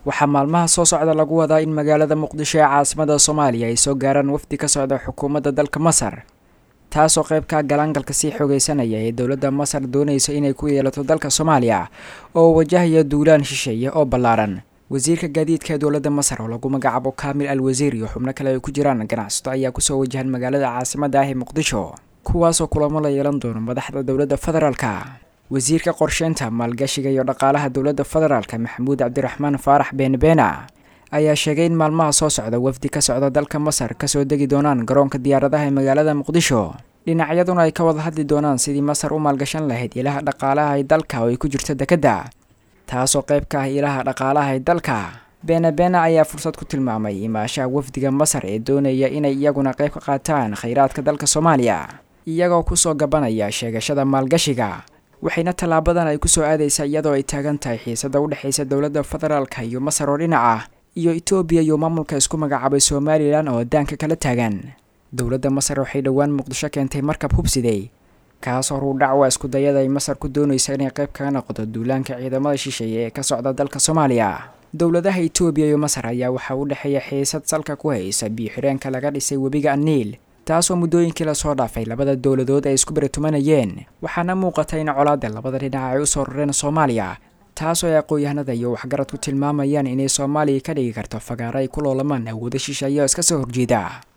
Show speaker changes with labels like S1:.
S1: waxaa maalmaha soo socda lagu wadaa in magaalada muqdisho ee caasimada soomaaliya ay soo gaaraan wafdi ka socda xukuumadda dalka masar taasoo qeybka galaangalka sii xoogeysanaya ee dowladda masar doonaysa inay ku yeelato dalka soomaaliya oo wajahaya duulaan shisheeye oo ballaaran wasiirka gaadiidka ee dowladda masar oo lagu magacaabo kaamil al wasiir iyo xubno kale ay ku jiraan ganacsato ayaa kusoo wajahan magaalada caasimada ah ee muqdisho kuwaasoo kulamo la yeelan doono madaxda dowladda federaalka wasiirka qorsheynta maalgashiga iyo dhaqaalaha dowladda federaalka maxamuud cabdiraxmaan faarax beenbeena ayaa sheegay in maalmaha soo socda wafdi ka socda dalka masar kasoo degi doonaan garoonka diyaaradaha ee magaalada muqdisho dhinacyaduna ay ka wada hadli doonaan sidii masar u maalgashan lahayd ilaha dhaqaalaha ee dalka oo ay ku jirto dekedda taasoo qayb ka ah ilaha dhaqaalaha ee dalka beenabeena ayaa fursad ku tilmaamay imaashaha wafdiga masar ee doonaya inay iyaguna qayb ka qaataan khayraadka dalka soomaaliya iyagoo kusoo gabanaya sheegashada maalgashiga waxayna tallaabadan ay kusoo aadaysaa iyadoo ay taagan tahay xiisada u dhexaysa dowladda federaalka iyo masar oo dhinaca iyo etoobiya iyo maamulka isku magacaabay somalilan oo daanka kala taagan dowladda masar waxay dhowaan muqdisho keentay markab hubsiday kaasoo ruudhacwa isku dayada ay masar ku doonaysa inay qayb kaga noqoto duulaanka ciidamada shisheeye ee ka socda dalka soomaaliya dowladaha etoobiya iyo masar ayaa waxaa u dhexeeya xiisad salka ku haysa biyo-xireenka laga dhisay webiga aniil taasoo muddooyinkii lasoo dhaafay labada dowladood ay isku baratumanayeen waxaana muuqata in colaada labada dhinac ay usoo rareen soomaaliya taasoo ay aqoon-yahanada iyo waxgarad ku tilmaamayaan inay soomaaliya ka dhigi karto fagaaro ay ku loolamaan awoodo shisheeye oo iska soo horjeeda